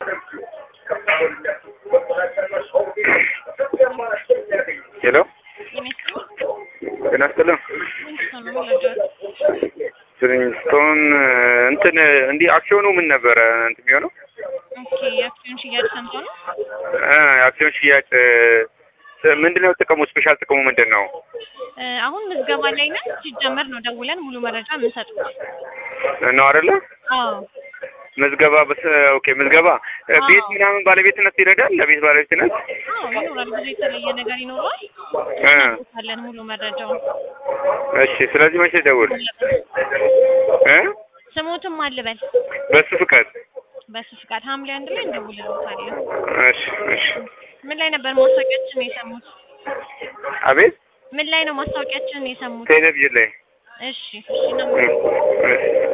ሄሎ ጤና ይስጥልኝ። ስቶን እንትን እንዲህ አክሲዮኑ ምን ነበረ እንትን የሚሆነው ኦኬ የአክሲዮን ሽያጭ ሰምቶ ነው። እ የአክሲዮን ሽያጭ ምንድን ነው ጥቅሙ? ስፔሻል ጥቅሙ ምንድን ነው? እ አሁን ምዝገባ ላይ ነን። ሲጀመር ነው ደውለን ሙሉ መረጃ የምንሰጡት። ነው አይደለ? አዎ ምዝገባ በስ ኦኬ ምዝገባ እ ቤት ምናምን ባለቤትነት ይረዳል? ለቤት ባለቤትነት አዎ ይኖራል። ብዙ የተለየ ነገር ይኖረዋል። እ አለን ሙሉ መረጃውን። እሺ ስለዚህ መቼ ደውል እ ስሞትም አልበል በሱ ፍቃድ በሱ ፍቃድ ሐምሌ አንድ ላይ እንደውልልዎታለን። እሺ እሺ ምን ላይ ነበር ማስታወቂያችን የሰሙት? አቤት ምን ላይ ነው ማስታወቂያችንን የሰሙት? ቴሌቪዥን ላይ እሺ እሺ ነው እ እሺ